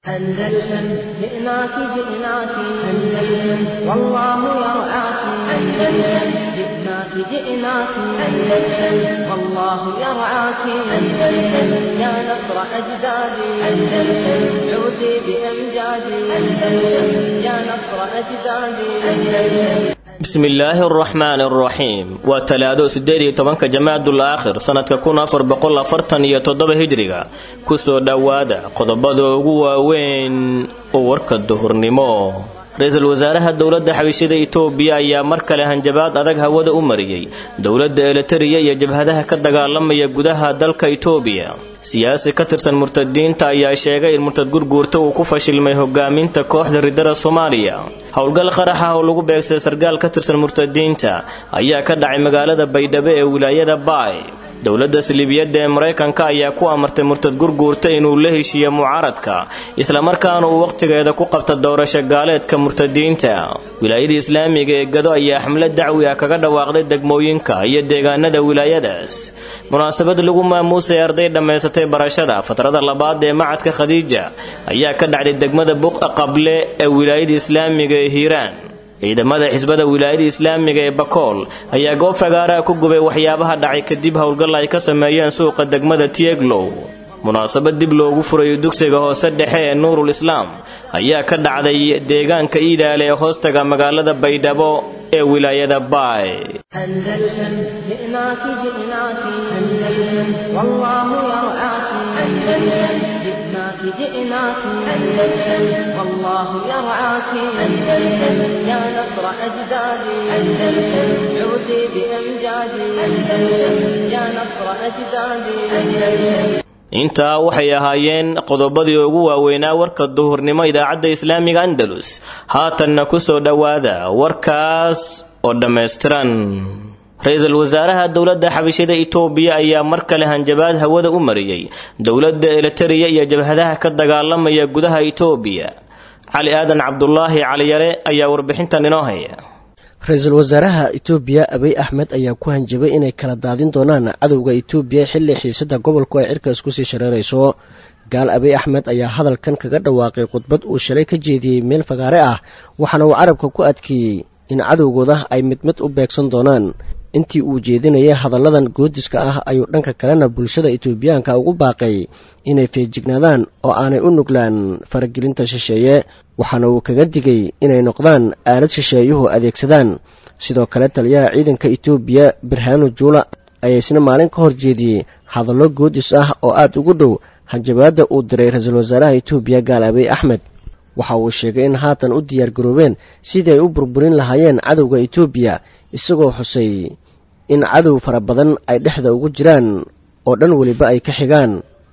أندلسن جئناك جئناك أندلسن والله يرعاك أندلسن جئناك جئناك أندلسن والله يرعاك أندلسن يا نصر أجدادي أندلسن عودي بأمجادي أندلسن يا نصر أجدادي أندلسن bismillaahi araxmaani araxiim waa talaado siddeed iyo tobanka jamaacdul aakhir sannadka kun afar boqol afartan iyo toddoba hijriga kusoo dhowaada qodobada ugu waaweyn oo warka duhurnimo ra-iisul wasaaraha dowladda xabishada itoobiya ayaa mar kale hanjabaad adag hawada u mariyey dowladda elitariya iyo jabhadaha ka dagaalamaya gudaha dalka itoobiya siyaasi ka tirsan murtadiinta ayaa sheegay in murtad gurguurta uu ku fashilmay hogaaminta kooxda ridada soomaaliya howlgal qarax ah oo lagu beegsay sargaal ka tirsan murtadiinta ayaa ka dhacay magaalada baydhabo ee wilaayada baay dowladda siliibiyadda ee maraykanka ayaa ku amartay murtad gurguurta inuu la heshiiyo mucaaradka islamarkaana uu wakhtigeeda ku qabta doorasho gaaleedka murtadiinta wilaayada islaamiga ee gado ayaa xamlad dacwi ah kaga dhawaaqday degmooyinka iyo deegaanada wilaayadaas munaasabad lagu maamuusay arday dhammaysatay barashada fatrada labaad ee macadka khadiija ayaa ka dhacday degmada buqa qable ee wilaayada islaamiga ee hiiraan ciidamada xisbada wilaayada islaamiga ee bakool ayaa goob fagaaraha ku gubay waxyaabaha dhacay kadib howlgal ay ka sameeyeen suuqa degmada tieglow munaasabad dib loogu furayo dugsiga hoose dhexe ee nuurul islaam ayaa ka dhacday deegaanka iidaale ee hoostaga magaalada baydhabo ee wilaayada baay أندلسن جئناك جئناك أندلسن والله يرعاك أندلسن جئناك جئناك أندلسن والله يرعاك أندلسن يا نصر أجدادي أندلسن عودي بأمجادي أندلسن يا نصر أجدادي أندلسن intaa waxay ahaayeen qodobadii ugu waaweynaa warka duhurnimo idaacadda islaamiga andalus haatanna ku soo dhowaada warkaas oo dhammaystiran ra-iisul wasaaraha dowladda xabishada itoobiya ayaa mar kale hanjabaad hawada u mariyey dowladda elitariya iyo jabhadaha ka dagaalamaya gudaha itoobiya cali aadan cabdulaahi caliyare ayaa warbixintan inoo haya ra-iisul wasaaraha itoobiya abiy axmed ayaa ku hanjabay inay kala daadin doonaan cadowga itoobiya xilli xiisada gobolku ay cirkaas kusii shareerayso gaal abiy axmed ayaa hadalkan kaga dhawaaqay khudbad uu shalay ka jeediyey meel fagaare ah waxaana uu carabka ku adkeeyey in cadowgooda ay mid mid u beegsan doonaan intii uu jeedinayay hadalladan goodiska ah ayuu dhanka kalena bulshada itoobiyaanka ugu baaqay inay feejignaadaan oo aanay u nuglaan faragelinta shisheeye waxaana uu kaga digay inay noqdaan aalad shisheeyuhu adeegsadaan sidoo kale taliyaha ciidanka itoobiya birhaanu juula ayaa isna maalin ka hor jeediyey hadallo goodis ah oo aad ugu dhow hanjabaadda uu diray ra-iisul wasaaraha itoobiya gaal abiy axmed waxa uu sheegay in haatan u diyaar garoobeen sidii ay u burburin lahaayeen cadowga itoobiya isagoo xusay in cadow fara badan ay dhexda ugu jiraan oo dhan weliba ay ka xigaan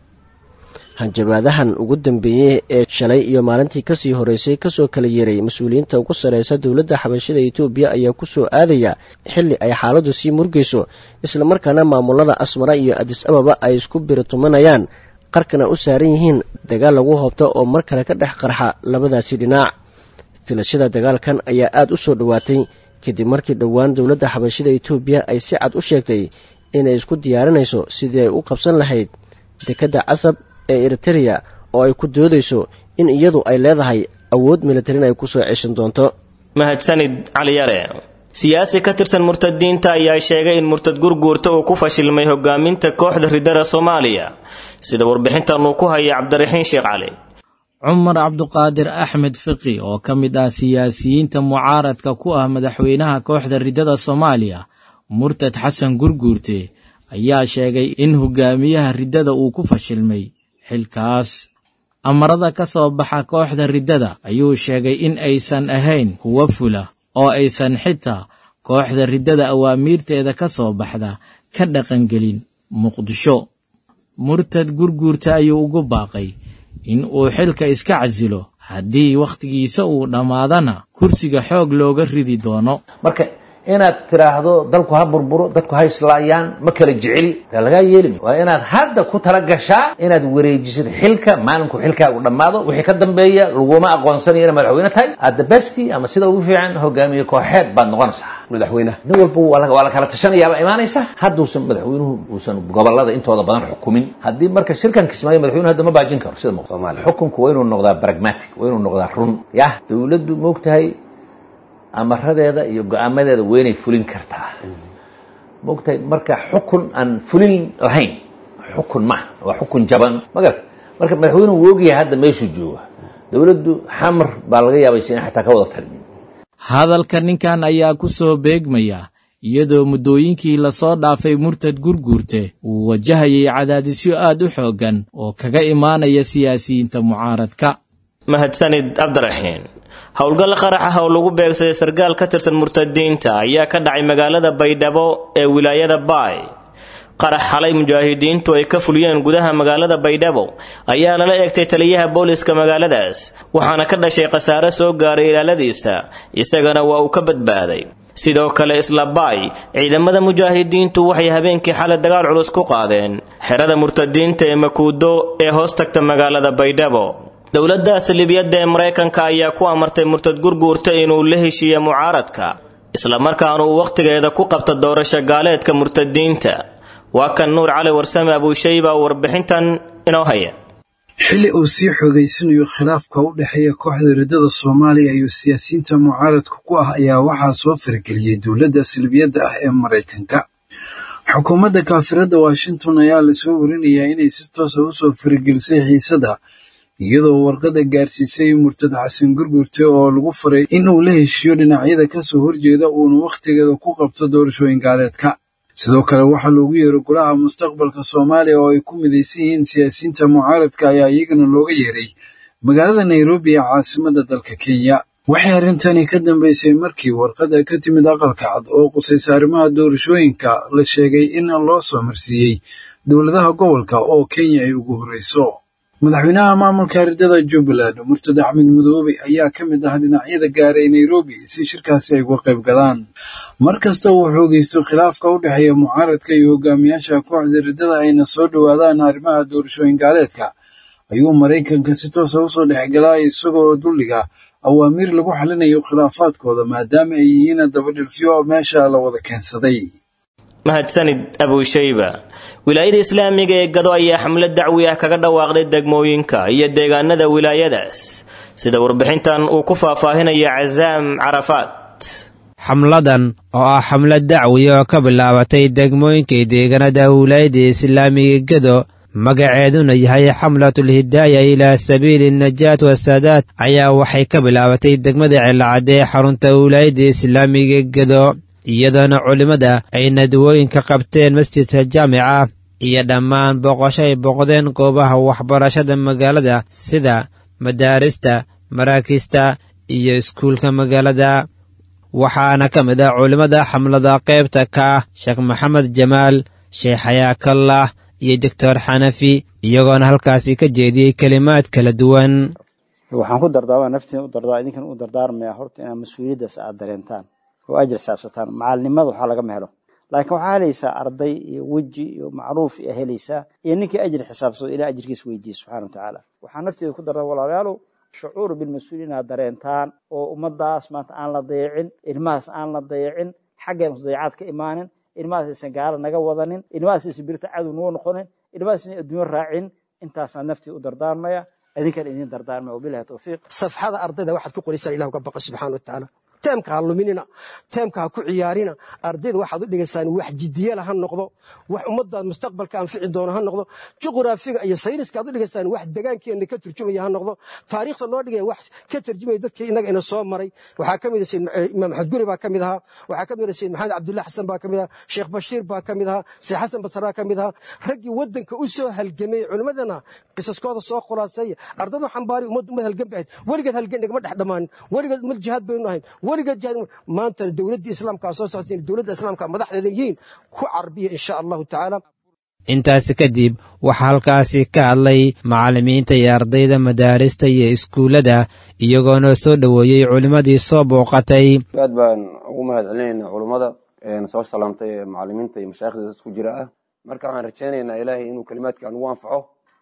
hanjabaadahan ugu dambeeyey ee shalay iyo maalintii kasii horeysay kasoo kala yeeray mas-uuliyiinta ugu sarreysa dowladda xabashada itoobiya ayaa ku soo aadaya xilli ay xaaladdu sii murgayso islamarkaana maamulada asmara iyo adis ababa ay isku biritumanayaan qarkana u saaran yihiin dagaal lagu hoobto oo mar kale ka dhex qarxa labadaasi dhinac filashada dagaalkan ayaa aada u soo dhowaatay kadib markii dhowaan dowladda xabashada itoobiya ay si cad u sheegtay inay isku diyaarinayso sidii ay u qabsan lahayd dekedda casab ee eritereya oo ay ku doodayso in iyadu ay leedahay awood militarin ay kusoo ceshan doonto mahadsanid caliyare siyaasi ka tirsan murtadiinta ayaa sheegay in murtad gurguurta uu ku fashilmay hogaaminta kooxda ridada soomaaliya sida warbixintan uu ku haya cabdiraxiin sheekh cali cumar cabduqaadir axmed fiqi oo ka mid ah siyaasiyiinta mucaaradka ku ah madaxweynaha kooxda ridada soomaaliya murtad xasan gurguurte ayaa sheegay in hogaamiyaha riddada uu ku fashilmay xilkaas amarada ka soo baxa kooxda riddada ayuu sheegay in aysan ahayn kuwa fula oo aysan xitaa kooxda riddada awaamiirteeda ka soo baxda ka dhaqangelin muqdisho murtad gurguurta ayuu ugu baaqay in uu xilka iska casilo haddii wakhtigiisa uu dhammaadana kursiga xoog looga ridi doono marka inaad tiraahdo dalku ha burburo dadku ha islaayaan ma kala jeceli taa lagaa yeelimi waa inaad hadda ku tala gashaa inaad wareejisid xilka maalinku xilkaagu dhammaado wixii ka dambeeya laguma aqoonsanayo ina madaxweyne tahay adda besti ama sida ugu fiican hogaamiye kooxeed baad noqonaysaa madaxweynaha nin walba waa la kala tashanayaaba imaanaysa hadduusan madaxweynuhu uusan gobolada intooda badan xukumin haddii marka shirkan kismaayo madaxweynuhu hadda ma baajin karo sida muuqda xukunku waa inuu noqdaa pragmatic waa inuu noqdaa run yah dowladdu moogtahay amaradeeda iyo go-aamadeeda weynay fulin kartaa moogtahay marka xukun aan fulin lahayn xukun ma waa xukun jaban magar marka madaxweynuhu wuu ogyahay hadda meeshuu jooga dowladdu xamar baa laga yaabaysa in xataa ka wada talmin hadalka ninkan ayaa ku soo beegmaya iyadoo muddooyinkii lasoo dhaafay murtad gurguurte uu wajahayay cadaadisyo aad u xooggan oo kaga imaanaya siyaasiyiinta mucaaradka mahadsanid cabdiraxiin howlgal qarax ah oo lagu beegsaday sarkaal ka tirsan murtadiinta ayaa ka dhacay magaalada baydhabo ee wilaayada baay qarax xalay mujaahidiintu ay ka fuliyeen gudaha magaalada baydhabo ayaa lala eegtay taliyaha booliska magaaladaas waxaana ka dhashay khasaare soo gaaray ilaaladiisa isagana waa uu ka badbaaday sidoo kale isla baay ciidamada mujaahidiintu waxay habeenkii xalay dagaal culus ku qaadeen xerada murtadiinta ee makuudo ee hoos tagta magaalada baydhabo dowladda salibiyadda ee maraykanka ayaa ku amartay murtad gurguurta inuu la heshiiya mucaaradka islamarkaana uu wakhtigeeda ku qabta doorasho gaaleedka murtadiinta waa kan nuur cali warsame abuushayba warbixintan inoo haya xilli uu sii xoogaysanayo khilaafka u dhexeeya kooxda riddada soomaaliya iyo siyaasiyiinta mucaaradka ku ah ayaa waxaa soo farageliyey dowladda salbiyadda ah ee maraykanka xukuumadda kaafiradda washington ayaa lasoo warinayaa inay si toosa u soo faragelisay xiisadda iyadoo warqadda gaarsiisay murtad xasan gurgurte oo lagu faray in uu la heshiiyo dhinacyada ka soo horjeeda uuna wakhtigeeda ku qabto doorashooyin gaaleedka sidoo kale waxaa loogu yeeray golaha mustaqbalka soomaaliya oo ay ku midaysan yihiin siyaasiyiinta mucaaradka ayaa iyagana looga yeeray magaalada nairobi ee caasimadda dalka kenya waxay arrintani ka dambeysay markii warqadda ka timid aqalka cad oo qusaysa arrimaha doorashooyinka la sheegay in loo soo marsiiyey dowladaha gobolka oo kenya ay ugu horreyso madaxweynaha maamulka riddada jubbaland murtad axmed mudoobe ayaa ka mid ah dhinacyada gaaray nairobi si shirkaasi ay uga qayb galaan mar kasta uu xoogaysto khilaafka u dhexeeya mucaaradka iyo hogaamiyaasha kooxda riddada ayna soo dhowaadaan arrimaha doorashooyin gaaleedka ayuu maraykanka si toosa usoo dhexgalaa isagoo dulliga awaamiir lagu xalinayo khilaafaadkooda maadaama ay yihiin dabadhilfyo meesha la wada keensaday mahadsanid abuushayba wilaayada islaamiga ee gado ayaa xamlad dacwi ah kaga dhawaaqday degmooyinka iyo deegaanada wilaayadaas sida warbixintan uu ku faahfaahinaya casaam carafaat xamladan oo ah xamlad dacwi oo ka bilaabatay degmooyinkay deegaanada wilaayada islaamiga gado magaceeduna yahay xamlatul hidaaya ilaa sabiili najaat wasaadaad ayaa waxay ka bilaabatay degmada cilacadde ee xarunta wilaayada islaamiga gado iyadoona culimmada ay nadwooyinka qabteen masjidka jaamica iyo dhammaan booqasho ay booqdeen goobaha waxbarashada magaalada sida madaarista maraakiista iyo iskuulka magaalada waxaana ka mid ah culimmada xamlada qaybta ka ah sheekh maxamed jamaal sheekh xayaakallah iyo doctor xanafi iyagoona halkaasi ka jeediyey kelimaad kala duwan waxaan ku dardaarmaa naftiin u dardaa idinkan u dardaarmaya horta inaad mas-uuliyaddaas aad dareentaan oo ajir xisaabsataan macalnimada waxaa lagama helo laakiin waxaa helaysaa arday iyo weji iyo macruuf ayaa helaysaa iyo ninkii ajir xisaabsado ilaa ajirkiisa weydiiya subxana watacaala waxaa nafteeda ku dardaa walaalayaalow shucuur bilmas-uul inaad dareentaan oo ummadaas maanta aan la dayacin ilmahaas aan la dayacin xaggeen dayacaad ka imaanin ilmahaas aysan gaala naga wadanin ilmahaas aysan birta cadow noo noqonin ilmahaas aysan adduunyo raacin intaasaan naftii u dardaarmaya idinkan idin dardaarmaya wabilahi towfiiq safxada ardayda waxaad ku qoraysaan ilah uga baqa subxana watacaala teemka ha luminina teemka ha ku ciyaarina ardayda waxaad u dhigaysaan wax jidiyala ha noqdo wax ummaddaad mustaqbalka anfici doono ha noqdo juqraafiga iyo sayniska aad u dhigaysaan wax degaankeenna ka turjumaya ha noqdo taariikhda loo dhigaya wax ka turjumaya dadkii innaga ina soo maray waxaa ka mid ah sayid imaam axmed guri baa ka mid ahaa waxaa ka mid ah sayid maxamed cabdullahi xasan baa ka mid ahaa sheekh bashiir baa ka mid ahaa sayid xasan basraa ka mid ahaa raggii waddanka u soo halgamay culimmadana qisaskooda soo khulaaseeya ardadu xambaari ummadda ummad halgan bay ahayd weligeed halgan nagama dhex dhammaanin weligeed ummad jihaad baynu ahayn weligeed jihaad maanta dowladda islaamka soo socotay dowladda islaamka madaxdeeda yihiin ku carbiya insha allahu tacaala intaasi kadib waxaa halkaasi ka hadlay macallimiinta iyo ardayda madaarista iyo iskuullada iyagoona soo dhoweeyey culimmadii soo booqatay aad baan ugu mahad celinaynaa culummada soo salaamtay ee macalimiinta iyo mashaayikhda isku jira ah marka waxaan rajaynaynaa ilaahay inuu kelimaadka anugu anfaco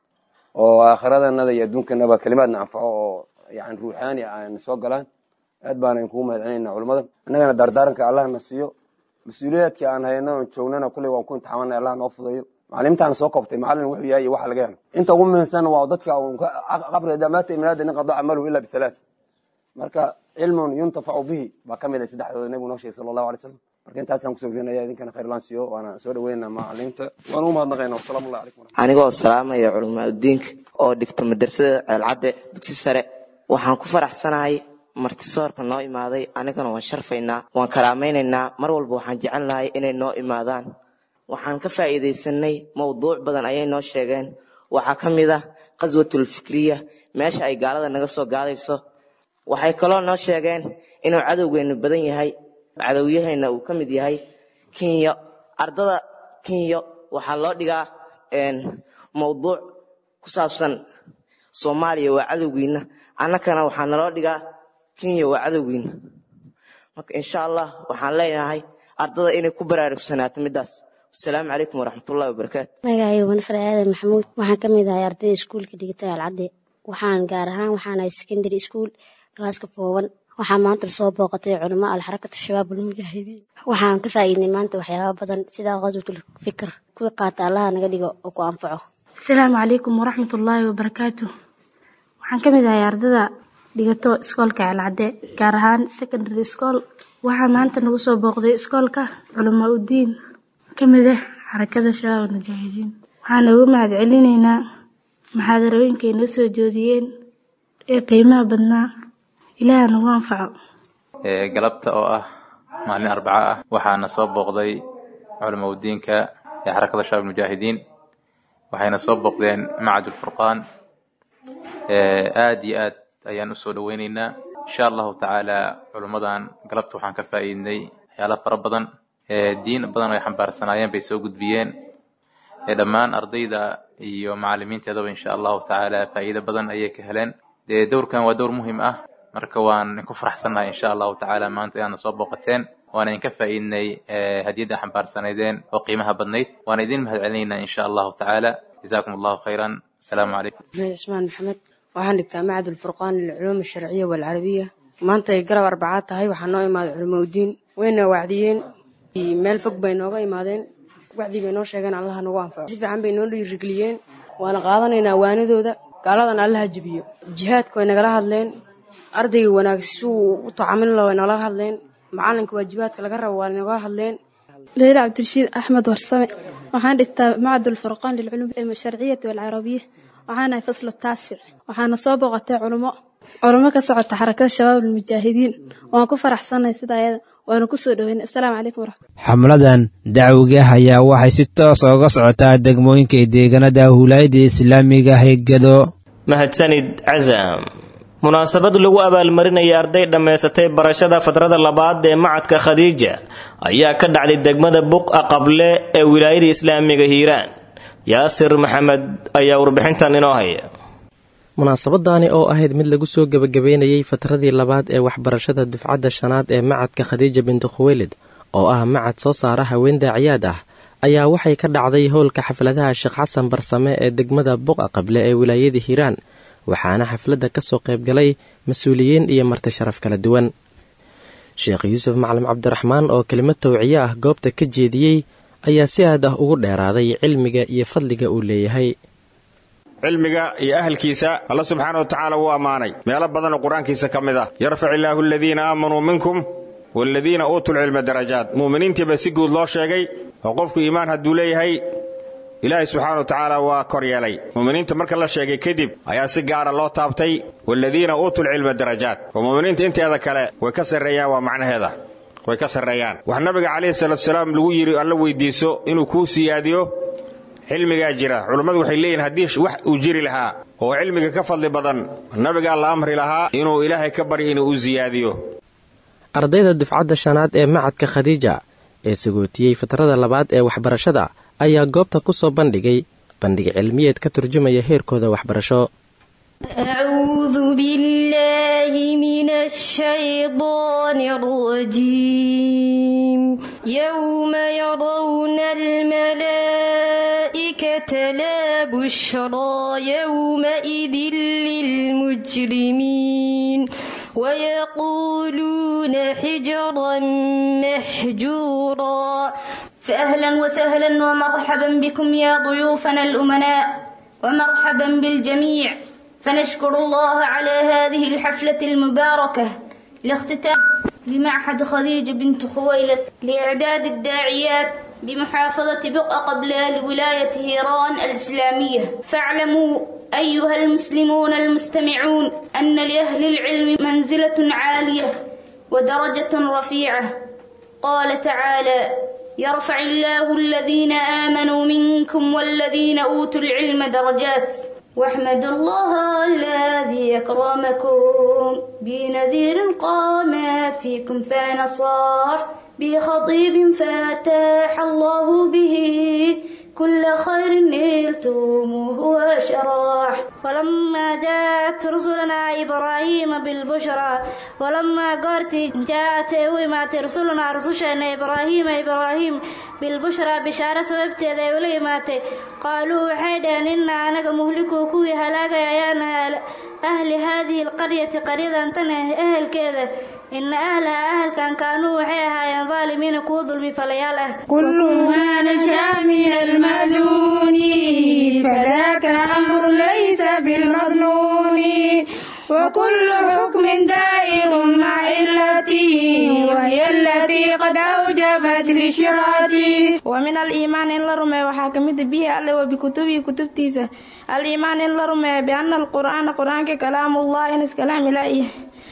oo aakhiradannada iyo adduunkanaba kelimaadna anfaco oo yani ruuxaani aan soo galaan aad baana inkugu mahad celinaynaa culummada annagana dardaaranka allahna siiyo mas-uuliyaadkii aan hayno oon joognana kulley waan ku imtixaamanay allah noo fudayo macalimiintaana soo qabtay macallin wuxuu yahay iyo waxa laga helo inta ugu muhiimsan waa dadka qabriga damaata iminaada nin qado camaluhu ila bihalaath marka cilmun yuntafacu bihi baa ka mid ah saddexdooda nebigu noo sheegay sala allahu alay slam marka intaasaan kusoo fiirinaya idinkana khayr laan siiyo waana soo dhaweynaa macalimiinta waan ugu mahadnaqaynaa wasalaamu allah calaykum anigoo salaamaya culimaadudiinka oo dhigto madrasada ceelcadde dugsi sare waxaan ku faraxsanahay martisoorka noo imaaday anigana waan sharfaynaa waan karaamaynaynaa mar walba waxaan jecelnahay inay noo imaadaan waxaan ka faa'iidaysanay mowduuc badan ayay noo sheegeen waxaa ka mid ah qaswatul fikriya meesha ay gaalada naga soo gaadayso waxay kaloo noo sheegeen inuu cadowgeennu badan yahay cadowyaheenna uu ka mid yahay kinyo ardada kinyo waxaa loo dhigaa mowduuc ku saabsan soomaaliya waa cadowgiinna annakana waxaa naloo dhigaa kenya waa cadowgiinna marka insha allah waxaan leenahay ardada inay ku baraarugsanaato middaas wasalaamu calaykum waraxmatullahi wabarakaatu magacaygu wanasar aadan maxamuud waxaan ka mid ahay ardayda iskuulka dhigata alcadde waxaan gaar ahaan waxaan ahay secondary school galaaska fooban waxaa maanta soo booqatay culamo alxarakatu shabaab almujaahidiin waxaan ka faa'iidnay maanta waxyaaba badan sida qaswatul fikr kuwii qaata allaha naga dhigo oo ku anfaco asalaamu calaykum waraxmatullaahi wabarakaatu waxaan ka mid ahay ardada dhigato iskoolka ceelcadde gaar ahaan secondary school waxaa maanta nagu soo booqday iskoolka culamaa udiin ka mid ah xarakada shabaab almujaahidiin waxaan ugu mahad celinaynaa maxaadarooyinkay noo soo joodiyeen ee qiimaha badnaa ilaaha nagu anfaco galabta oo ah maalin arbaco ah waxaana soo booqday culamaa udiinka ee xarakada shabaab almujaahidiin waxayna soo booqdeen macad ulfurqaan aad iyo aad ayaan usoo dhaweyneynaa insha allahu tacaala culummadan galabta waxaan ka faa'iidnay waxyaala fara badan diin badan oo ay xambaarsanaayeen bay soo gudbiyeen dhammaan ardayda iyo macalimiinteedaba insha allahu tacaala faa'iido badan ayay ka heleen dee dowrkan waa dowr muhiim ah marka waan inku faraxsannahay insha allahu tacaala maanta inaadna soo booqateen waana idinka faa'iidnay hadiyadda xambaarsanaydeen oo qiimaha badnayd waana idin mahad celinaynaa insha allahu tacaala jazaakum allahu khayran asalaamu calaykum cismaan maxamed waxaan dhigtaa macad ulfurqaan lilculuum alsharciya waalcarabiya maanta ay garab arbacaad tahay waxaa noo imaaday culamo udiin wayna wacdiyeen meel fog bay nooga imaadeen wacdii bay noo sheegeen allaha nagu anfaco si fiican bay noo dhiirigeliyeen waana qaadanaynaa waanadooda gaaladana allaha jebiyo jihaadka way nagala hadleen ardayga wanaag suu u tacamil way nagala hadleen macalinka waajibaadka laga rabo waa nagala hadleen leyla cabdirashiid axmed warsame waxaan dhigtaa macad ulfurqaan lilculuum alsharciyati waalcarabiya waxaanahay faslu taasic waxaana soo booqatay culummo culummo ka socota xarakada shabaab almujaahidiin waan ku faraxsannahay sida ayada waana ku soo dhoweynay assalaamu calaykum waraxmat xamladan dacwiga ayaa waxay si toos uga socotaa degmooyinka deegaanada huulaayada islaamiga hegado mahadsanid casam munaasabad lagu abaalmarinaya arday dhammaysatay barashada fadrada labaad ee macadka khadiija ayaa ka dhacday degmada buqa qable ee wilaayada islaamiga hiiraan yaasir maxamed ayaa warbixintan inoo haya munaasabadaani oo ahayd mid lagu soo gebagabeynayey fatradii labaad ee waxbarashada dufcadda shanaad ee macadka khadiija binti khuweylid oo ah macad soo saara haween daaciyaad ah ayaa waxay ka dhacday howlka xafladaha sheekh xasan barsame ee degmada buqa qable ee wilaayada hiiraan waxaana xafladda ka soo qaybgalay mas-uuliyiin iyo marti sharaf kala duwan sheekh yuusuf macalin cabdiraxmaan oo kelimad tawciye ah goobta ka jeediyey ayaa si aad ah ugu dheeraaday cilmiga iyo fadliga uu leeyahay cilmiga iyo ahalkiisa alla subxaana wa tacaala wuu ammaanay meelo badanoo qur-aankiisa ka mid ah yarfac illaahu aladiina aamanuu minkum waaladiina uutuu lcilma darajaat mu'miniintiiba si guud loo sheegay oo qofku iimaan hadduu leeyahay ilaahay subxaana wa tacaala waa kor yeelay mu'miniinta marka la sheegay kadib ayaa si gaara loo taabtay waaladiina uutuu lcilma darajaat oo mu'miniinta inteeda kale way ka sarreeyaan waa macnaheeda way ka sarreeyaan wax nabiga calayhi salaatusalaam lagu yidhi alla weydiiso inuu kuu siyaadiyo cilmigaa jira culummadu waxay leeyihin haddii wax uu jiri lahaa oo cilmiga ka fadli badan nabigaa la amri lahaa inuu ilaahay ka baryo inuu u siyaadiyo ardayda dufcadda shanaad ee macadka khadiija ee sagootiyey fatrada labaad ee waxbarashada ayaa goobta ku soo bandhigay bandhig cilmiyeed ka turjumaya heerkooda waxbarasho أعوذ بالله من الشيطان الرجيم يوم يرون الملائكة لا بشرى يومئذ للمجرمين ويقولون حجرا محجورا فأهلا وسهلا ومرحبا بكم يا ضيوفنا الأمناء ومرحبا بالجميع فنشكر الله على هذه الحفلة المباركة لاختتام بمعهد خديجة بنت خويلد لإعداد الداعيات بمحافظة بقعة قبلة لولاية هيران الإسلامية فاعلموا أيها المسلمون المستمعون أن لأهل العلم منزلة عالية ودرجة رفيعة قال تعالى يرفع الله الذين آمنوا منكم والذين أوتوا العلم درجات واحمدوا الله الذي أكرمكم بنذير قام فيكم فنصاح بخطيب فتاح الله به كل خير نلتموه وشراح ولما جاءت رسلنا إبراهيم بالبشرى ولما قرت جاءت ومات رسلنا رسلنا إبراهيم إبراهيم بالبشرى بشارة سببتي ولي ماتي قالوا حيدا إن أنا مهلكو كوي هلاك يا أهل هذه القرية قرية أنتنا أهل كذا إن أهلها أهل كان كانوا وحيها ظالمين كو ظلمي فلياله كل ما نشاء من المأذون فذاك أمر ليس بالمظنون وكل حكم دائر مع علتي وهي التي قد أوجبت لشراتي ومن الإيمان إن لرمي وحاكمت به الله وبكتبه كتبتيسة الإيمان إن لرمي بأن القرآن قرآن كلام الله إنس كلام إلهي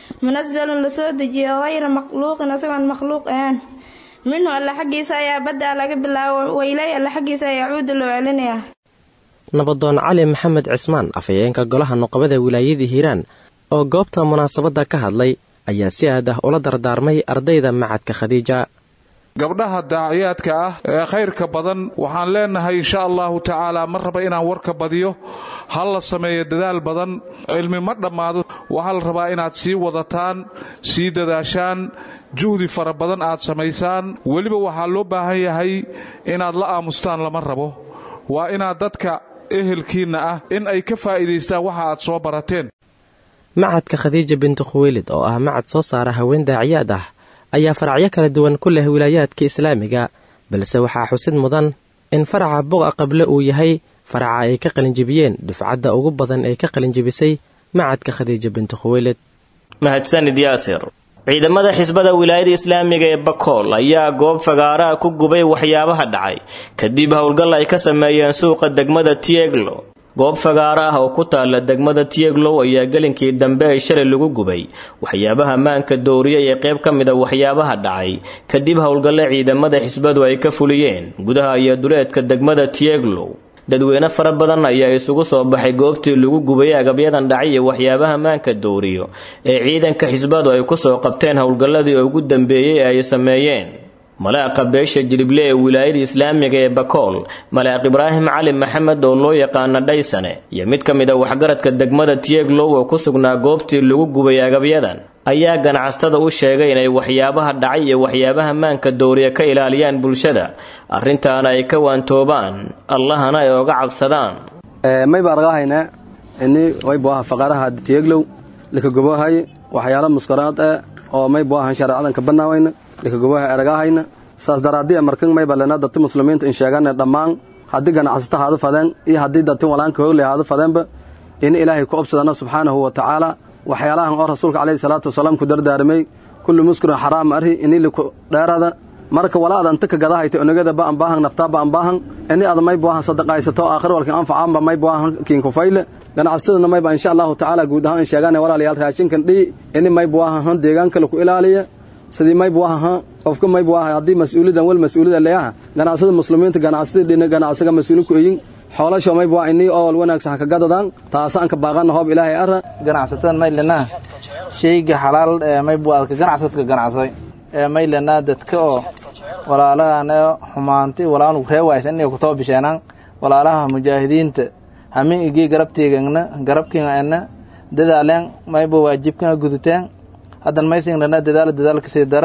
منزل لسoo dejiye hayra makhluuqin isagoon makhluuq ahaan minhu alla xaggiisa ayaa badda laga bilaabo wailay alla xaggiisa ayaa cuuda loo celinayaa nabadoon cali maxamed cismaan afhayeenka golaha nuqabada wilaayada hiiraan oo goobta munaasabadda ka hadlay ayaa si aad ah ula dardaarmay ardayda macadka khadiija gabdhaha daaciyaadka ah ee khayrka badan waxaan leenahay insha allahu tacaala ma raba inaan warka badiyo ha la sameeyo dadaal badan cilmi ma dhammaado waxaa la rabaa inaad sii wadataan sii dadaashaan juhdi fara badan aad samaysaan weliba waxaa loo baahan yahay inaad la aamustaan lama rabo waa inaad dadka ehelkiinna ah in ay ka faa'iidaystaan waxa aad soo barateen macadka khadiija bintu khuweylid oo ah macad soo saara haween daaciyaad ah ayaa faracyo kala duwan ku leh wilaayaadka islaamiga balse waxaa xusid mudan in faraca boqa qable uu yahay faraca ay ka qalinjibiyeen dufcadda ugu badan ee ka qalinjibisay macadka khadiija bintu khuweylid mahadsanid yaasir ciidamada xisbada wilaayada islaamiga ee bakool ayaa goob fagaaraha ku gubay waxyaabaha dhacay kadib howlgal ay ka sameeyeen suuqa degmada tieglo goob fagaara ah oo ku taala degmada tieglow ayaa gelinkii dambe ay shalay lagu gubay waxyaabaha maanka dooriya ee qayb ka mid a waxyaabaha dhacay kadib howlgalle ciidamada xisbadu ay ka fuliyeen gudaha iyo duleedka degmada tieglow dadweyne fara badan ayaa isugu soo baxay goobtii lagu gubay agabyadan dhacay iyo waxyaabaha maanka dooriyo ee ciidanka xisbadu ay kusoo qabteen howlgalladii ugu dambeeyey ee ay sameeyeen malaaqa beesha jilible ee wilaayada islaamiga ee bakool malaaq ibraahim cali maxamed oo loo yaqaana dhaysane iyo mid ka mid a waxgaradka degmada tieglow oo ku sugnaa goobtii lagu gubay agabyadan ayaa ganacsatada u sheegay inay waxyaabaha dhacay iyo waxyaabaha maanka dooriya ka ilaaliyaan bulshada arrintaana ay ka waantoobaan allahana ay oga cabsadaan mayba argahayna ini waybuaha faqaraha tieglow likagobohay waxyaalo muskaraad eh oo maybuahan shareecadanka banaawayna likagoboha eragahayna saas daraaddiya markan mayba lena dadti muslimiinta in sheegane dhammaan haddii ganacsata haadu fadeen iyo haddii dadti walaanka hoogley haadu fadeenba in ilaahay ku obsadana subxaanahu wa tacaala waxyaalahan oo rasuulka calayhi salaatu wasalaam ku dardaaramay kullu muskirin xaraam arhi ini liku dheerada marka walaada anta ka gadahayta onagada ba'an baahan naftaa ba'an baahan ini ada may buahan sadaqaysato aakhir walkin anfacaanba may buahan kiinkufayle ganacsatadana mayba insha allahu tacaala guud ahaan in sheegaane walaalayaal raashinkan dhihi ini may buahan han deegaanka laku ilaaliya sidii may buaha qofka may buaha haddii mas-uuliyadan wal mas-uuliyada leeyaha ganacsada muslimiinta ganacsatada dhina ganacsaga mas-uuli ku eyin xoolasho may bua inii ool wanaagsan haka gadadaan taasaan ka baaqana hoob ilaahay ara ganacsatada maylanaa shayga xalaal ee may buadka ganacsadka ganacsaday ee maylanaa dadka oo walaalahan ee xumaanti walaalnu reewaysa inay kutoo bisheenaan walaalaha mujaahidiinta hamin igii garabtiigana garabkiina dadaaleen mayba waajibkina guduteen haddan maysinglana dadaal dadaalkasii dara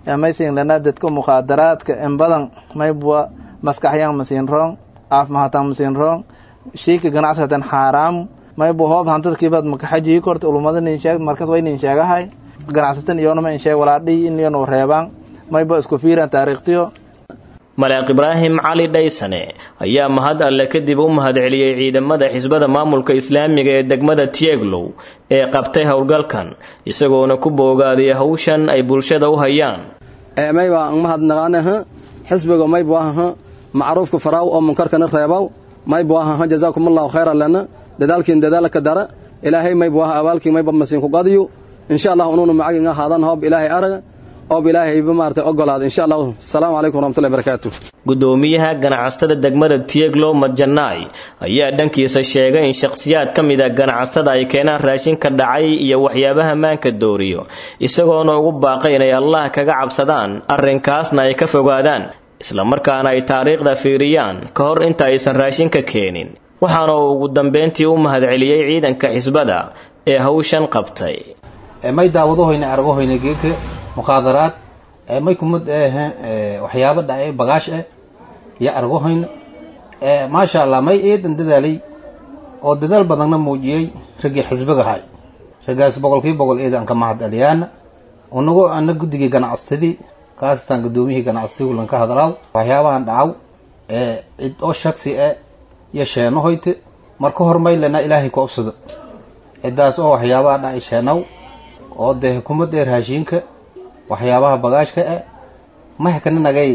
maysin lana dadka mukhaadaraadka in badan maybwa maskaxyan masiin roong caafimahatan masiin roong shiika ganacsigatan xaaraamu maybu hoob hantadkiibad makaxajii korta ulumada nin sheeg markas way nin sheegahay ganacsatan iyoonama in sheeg walaadhii in iyonu reebaan mayba isku fiiran taariikhtiyo maleeq ibraahim cali dhaysane ayaa mahad alle kadib u mahadceliyey ciidamada xisbada maamulka islaamiga ee degmada tieglow ee qabtay howlgalkan isagoona ku boogaadiyay hawshan ay bulshada u hayaan mayba mahadnaqaanaha xisbiga maybuahaha macruufka faraaw oo munkarkana reebaw maybuahaha jazaakumullahu khayran lana dadaalkiin dadaalka dara ilaahay maybuaha abaalkii mayba masiinku qadiyo insha allah unuuna macagin ahaadan hoob ilaahay araga oob ilaahayba maarata ogolaada insha allahu asalaamu calaykum waraxmatullahi barakaatu gudoomiyaha ganacsatada degmada tieglow madjanaay ayaa dhankiisa sheegay in shakhsiyaad ka mid a ganacsatada ay keenaan raashinka dhacay iyo waxyaabaha maanka dooriyo isagoona ugu baaqay inay allah kaga cabsadaan arrinkaasna ay ka fogaadaan islamarkaana ay taariikhda fiiriyaan ka hor inta aysan raashinka keenin waxaana uu ugu dambeyntii u mahadceliyey ciidanka xisbada ee hawshan qabtay may daawadahoyna aragahoyna geeka mukhaadaraad may kumid ehe waxyaabo dhacay bagaash eh iyo argahoyna maasha allah may eedan dadaalay oo dadaal badanna muujiyey raggii xisbigahay raggaas boqolkii boqol eedan ka mahad aliyaana unago ana guddigii ganacsatadii kaasatan gudoomiyihii ganacsatadii kulan ka hadlaaw waxyaabahan dhacaw cid oo shaksi eh iyo sheenahoyte marka hor maylana ilaahay ku obsado ciddaas oo waxyaabaha dhacay sheenaw oo dee hukuumadda ee raashiinka waxyaabaha bagaashka eh mahkana nagay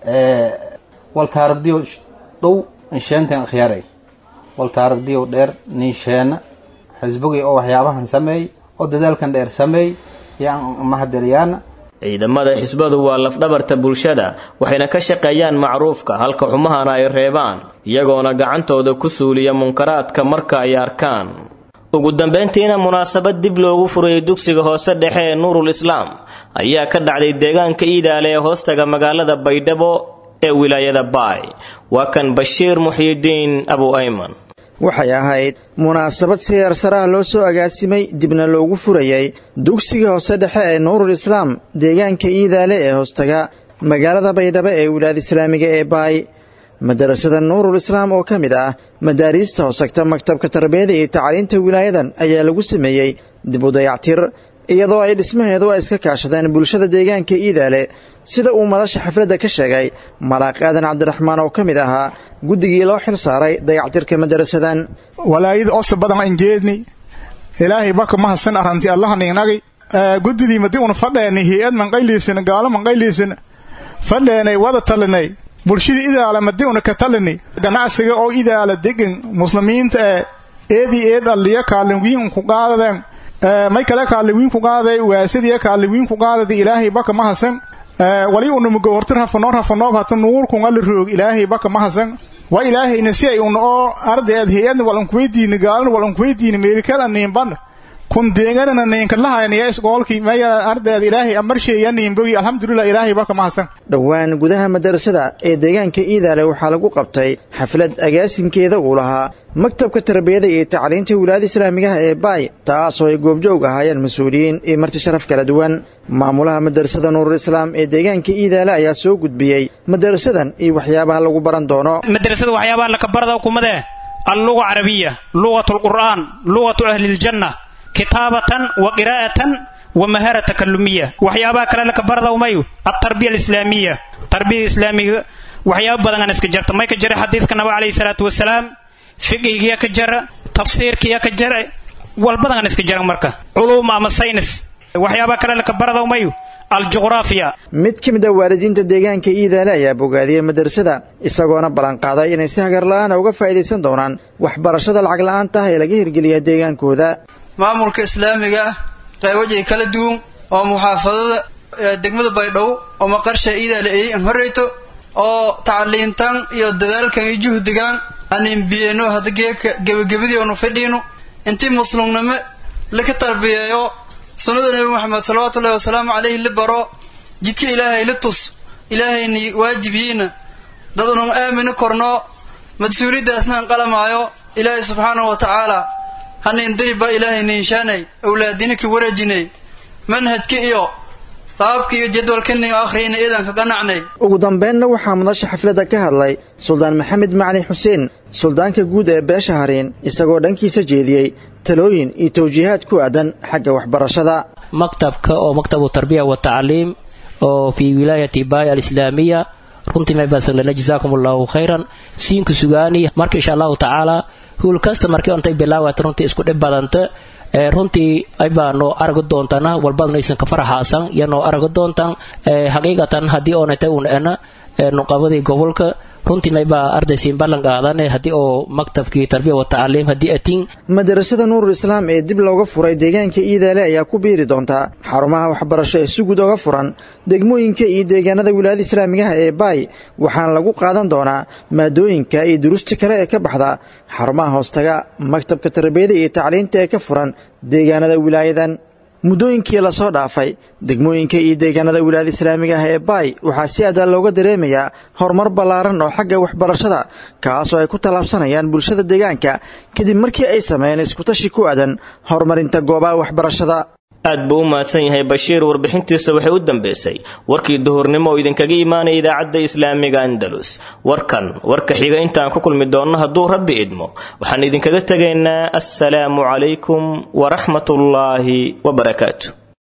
waltaaragdiyo dhow insheenten akhyaaray waltaaragdiyo dheer ninsheena xisbigii oo waxyaabahan sameey oo dadaalkan dheer sameey yaan mahadeliyaana ciidamada xisbadu waa lafdhabarta bulshada waxayna ka shaqeeyaan macruufka halka xumahana ay reebaan iyagoona gacantooda ku suuliya munkaraadka marka ay arkaan ugu dambeyntiina munaasabad dib loogu furayay dugsiga hoose dhexe ee nuurul islaam ayaa ka dhacday deegaanka iidaale ee hoostaga magaalada baydhabo ee wilaayada baay waa kan bashiir muxyidiin abu ayman waxay ahayd munaasabad siyaar saraha loo soo agaasimay dibna loogu furayay dugsiga hoose dhexe ee nuurul islaam deegaanka iidaale ee hoostaga magaalada baydhabo ee wilaayada islaamiga ee baay madarasada nuurul islaam oo ka mid ah madaariista hoosagta maktabka tarbiyada iyo tacliinta wilaayadan ayaa lagu sameeyey dib u dayactir iyadoo ay dhismaheedu ay iska kaashadeen bulshada deegaanka iidaale sida uu madasha xafladda ka sheegay malaaq aadan cabdiraxmaan oo ka mid ahaa guddigii loo xil saaray dayactirka madarasadan walaayada osa badan aan jeedni ilaahay baka mahadsan arranti allahaniinagi guddidii madi una fadheeni hay-ad manqayliisina gaalo manqayliisina fadheenay wada talinay bulshada idaala madi una ka talini ganacsiga oo idaala degan muslimiinta ee eedii eed alliya kaalinwiin ku qaadadeen may kale kaalinwiin ku qaadaday waasadiya kaalinwiin ku qaadada ilaahay baka mahasan wali una mugo hortir hafanoo hafanoo hata nuurkun alla roog ilaahay baka mahasan waa ilaahayna si ay una oo ardayd hay-adna walankuweydiini gaalana walankuweydiini meelkala niinban kun deeganana niinkalahaynaya isgoolkii maya ardayd ilaahay amarsheeya niinbogi alxamdulilah ilaahay baka mahasan dhowaan gudaha madarasada ee deegaanka iidaale waxaa lagu qabtay xaflad agaasinkeeda uu lahaa maktabka tarbiyada iyo tacliinta wilaayada islaamigaha ee baay taasoo ay goobjoog ahaayeen mas-uuliyiin iyo marti sharaf kala duwan maamulaha madarasada nuurul islaam ee deegaanka iidaale ayaa soo gudbiyey madarasadan iyo waxyaabaha lagu baran doono madrasada waxyaabaha lakabarada kumadee alluga carabiya lugatu lqur'aan lugatu ahliljanna kitaabatan wa qiraa'atan wa mahara takalumiya waxyaabaha kale lakabarada umayu altarbiya alislaamiya tarbiyada islaamiga waxyaaba badangan iska jarta may ka jara xadiidka naba calayhi salaatu wasalaam fiqigiya ka jara tafsiirkiya ka jara walbadangan iska jaran marka culuum ama saynis waxyaabaha kale lakabarada umayu aljuqraafiya mid ka mid a waalidiinta deegaanka iidaale ayaa bogaadiyey madarasada isagoona ballanqaaday inay si hagar la'aana uga faa'iidaysan doonaan waxbarashada lacag la'aanta ah ee laga hirgeliya deegaankooda maamulka islaamiga ah qeybajay kala duwan oo muxaafadada degmada baydhabo oo maqarsha iidaale ay an horreyto oo tacliintan iyo dadaalkan iyo juhdigan anin biyeno hadda geeka gebagabadii oonu fadhiino intii muslimnimo laka tarbiyeeyo sunnada nebi moxamed salawaatullahi wasalaamu caleyhi la baro jidka ilaahay la tus ilaahayni waajibiyiina dad unun aamini korno mas-uuliyaddaasna an qalamaayo ilaahay subxaanahu wa tacaala hanin dariba ilaahay ninshaanay awlaadina ka wareejinay manhajka iyo qaabka iyo jadwalkani akhriyayna iidan ka ganacnay ugu dambeynna waxaa madasha xafladda ka hadlay suldaan maxamed macali xuseen suldaanka guud ee beesha hariin isagoo dhankiisa jeediyey talooyin iyo tawjiihaad ku aadan xagga waxbarashada maktabka oo maktabu tarbiya wa tacliim oo fii wilaayati baaya alislaamiya runtii may basanlena jazaakum allahu khayran siinku sugaani marka insha allahu tacaala huul kasta markii ontay bilaawata runtii isku dhib badanta runtii aybaa noo aragi doontana walbadnaysan ka faraxaasan iyo noo aragi doontan xaqiiqatan haddii oonatay un ena nuqabadii gobolka runtii maybaa ardaysiin ballan qaadane haddii oo maktabkii tarbiya wa tacliim haddii atiin madarasada nuurul islaam ee dib looga furay deegaanka iidaale ayaa ku biiri doonta xarumaha waxbarasho ee si guud oga furan degmooyinka iyo deegaanada wilaayada islaamigaha ee baay waxaana lagu qaadan doonaa maadooyinka iyo duruusta kale ee ka baxda xarumaha hoostaga maktabka tarbiyada iyo tacliinta ee ka furan deegaanada wilaayadan muddooyinkii lasoo dhaafay degmooyinka iyo deegaanada wilaayada islaamiga ah ee baay waxaa si adaa looga dareemayaa horumar ballaaran oo xagga waxbarashada kaasoo ay ku tallaabsanayaan bulshada deegaanka kadib markii ay sameeyeen iskutashi ku aadan horumarinta goobaha waxbarashada aad buu u mahadsan yahay bashiir warbixintiisa waxay u dambeysay warkii duhurnimo oo idinkaga imaanaya idaacadda islaamiga andalus warkan warka xiga intaan ku kulmi doonno hadduu rabbi idmo waxaan idinkaga tegaynaa assalaamu calaykum waraxmatullaahi wabarakaatu